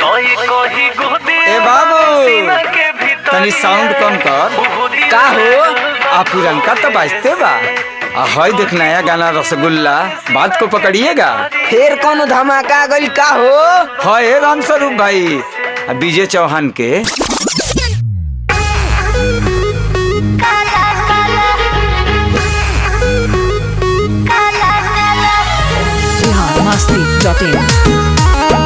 ए बाबू तनी साउंड कम कर का हो आ पुरनका तो बाजते बा आ हई देख नया गाना रसगुल्ला बात को पकड़िएगा फिर कौन धमाका गइल का हो है राम स्वरूप भाई आ विजय चौहान के काला काला काला काला biharmasti.in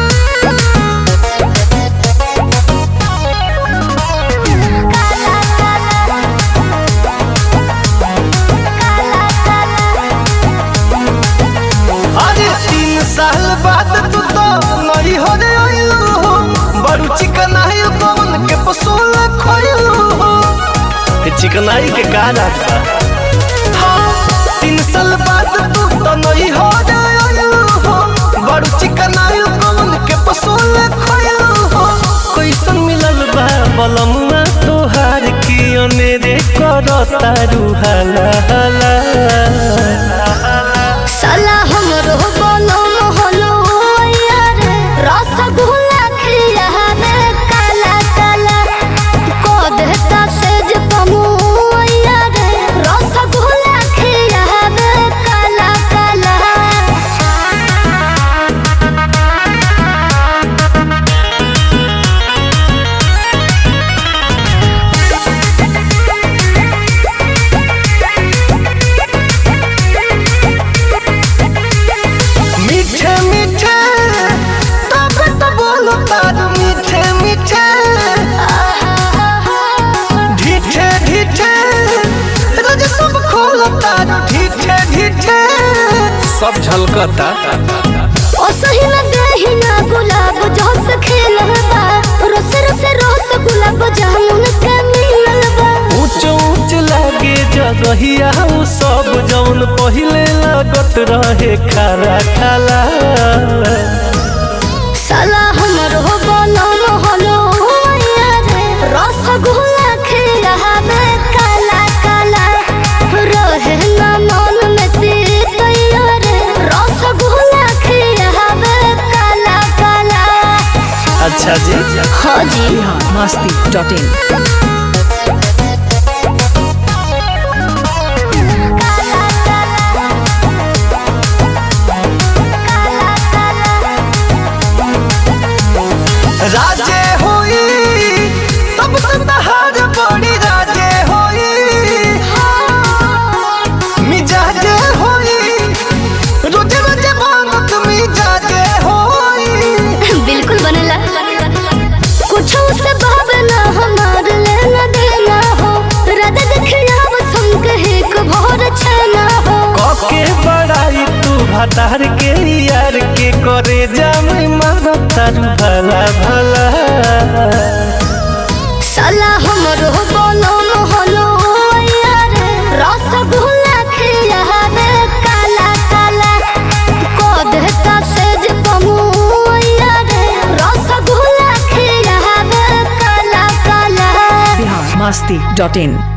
अरे तीन साल बाद तू तो नई हो रे आइलू हो बड़ू चिकनाई कौन के पसोल खोइलू हो चिकनाई के गाना हाँ तीन साल बाद तू तो नई हो रे आइलू हो बड़ू चिकनाई कौन के पसोल खोइलू हो कैसन मिलल बा बलमुआ तोहार की अनेरे करता रुहाला हाला साला हमरो बोलो मोहलो यार रसगुल्ला खियावे काला काला को देता सेज पमु यार रसगुल्ला खियावे काला काला मीठे मीठे तब तो बोलो तार मीठे मीठे ढीठे ढीठे रोज सब खोलो तार ढीठे ढीठे सब झलकता ओ सही न देही ना गुलाब जोस खेलबा रस रस रस गुलाब जामुन के मिललबा ऊंच ऊंच लागे जगहिया उ सब जौन पहिले लागत रहे खारा खाला साला हमरो बोलो मोहलो यार रसगुल्ला खिलावे काला काला रहे ना मन में तीत यार रसगुल्ला खिलावे काला काला अच्छा जी हाँ जी biharmasti.in राजे होई तब तो तहार बड़ी राजे होई मिजाजे होई रोजे रोजे मांगत मिजाजे होई बिल्कुल बनला कुछ से भावना हमार लेना देना हो रद देखिया बसम कहे को भोर छना हो कके बड़ाई तू भतार के यार के करे जाम मारो तारू भला भला साला हमरो बोलो मोहलो यार रसगुल्ला खियावे काला काला को देता सेज पमु यार रसगुल्ला खियावे काला काला biharmasti.in